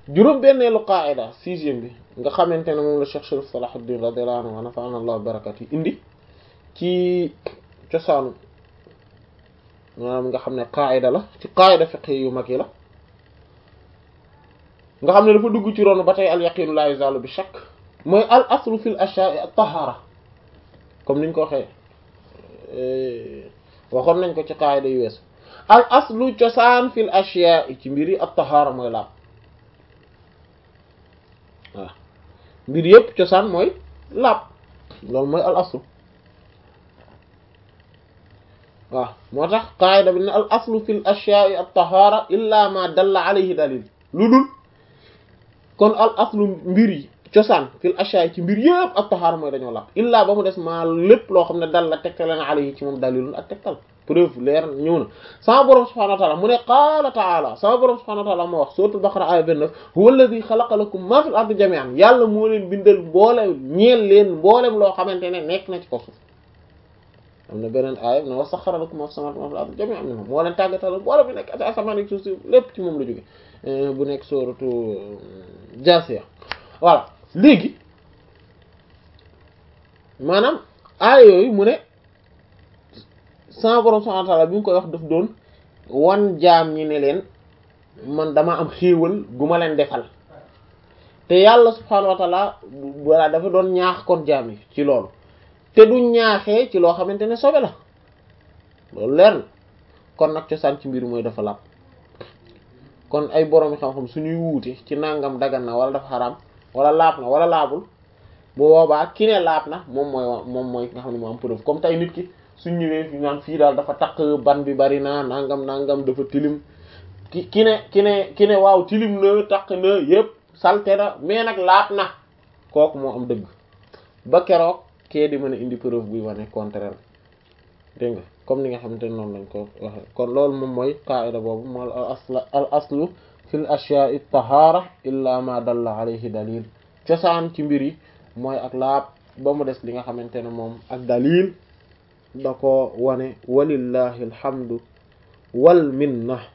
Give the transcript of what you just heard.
juróom benneelu qaida sixième bi nga xamante ne moom la Cheikh Sharif Salahuddin radiyallahu anhu wa nafa'ana Allah barakat yi indi ci cosaanu maanaam nga xam ne qaida la ci qaida fiqh yu mag yi la nga xam ne dafa dugg ci ronu ba tey al yaqinu la yuzalu bi shakk mooy al aslu fil ashya'i at tahara comme niñ ko waxee waxoon nañ ko ci qaida yu wees al aslu cosaan fil ashya'i ci mbiri at tahara mooy laab waaw mbir yëpp cosaan mooy laab loolu mooy al aslu waaw moo tax qaida bi ne al aslu fil ashya'i at tahara illa ma dalla alayhi dalil lu dul kon al aslu mbir yi cosaan fil ashya'i ci mbir yëpp at tahara mooy dañoo laab illa ba mu des maa lépp loo xam ne dal la tegtal na alayhi ci moom dalilun ak tegtal preuve leer ñëw na sama borom subhanahu wa ta'ala mu ne qaala ta'ala sama borom subhanahu wa ta'ala moo wax suratul baqara aya 29 huwa alladhi khalaqa lakum ma fil ardi jami'an yàlla moo leen bindal mboole ñeel leen mboolem loo xamante ne nekk na ci ko suuf am na beneen aaya ne wa sakhkhara lakum ma fis samawati wa ma fil ardi jami'an minhu moo leen tàggatal mboole bi nekk ci asamaan ak suuf si lépp ci moom la jóge bu nekk suratu Jaasiya voilà léegi maanaam aaya yooyu mu ne sama borom subhanahu wa ta'ala bi mu koy wax daf doon wan jaam ñi ne leen man dama am xéewal gu ma leen defal te yàlla subhanahu wa ta'ala walla dafa doon ñaax kon jaam yi ci loolu te du ñaaxee ci loo xamante ne sobe la loolu leer na kon nag cosaan ci mbir mooy dafa laab kon ay borom xam-xam suñuy wuute ci nangam dagan na wala dafa xaraam wala laab na wala laabul bu boobaa ki ne laab na moom mooy moom mooy nga xam ne moo am preuve comme tey nit ki suñ ñëwee fi naan fii daal dafa takk ban bi bari na nangam nangam dafa tilim ki ki ne ki ne ki ne waaw tilim na takk na yépp salte na mais nag laab na kooku moo am dëgg ba keroog kee di mën a indi preuve buy wane contraire dégg nga comme ni nga xamante ne noonu lañ ko waxe kon loolu moom mooy qaida boobu moo al asl al aslu fil ashya'i tahara illa ma dalla alayhi dalil cosaan ci mbir yi mooy ak laab ba mu des li nga xamante ne moom ak dalil da ko wane walillahi alhamdu wal minna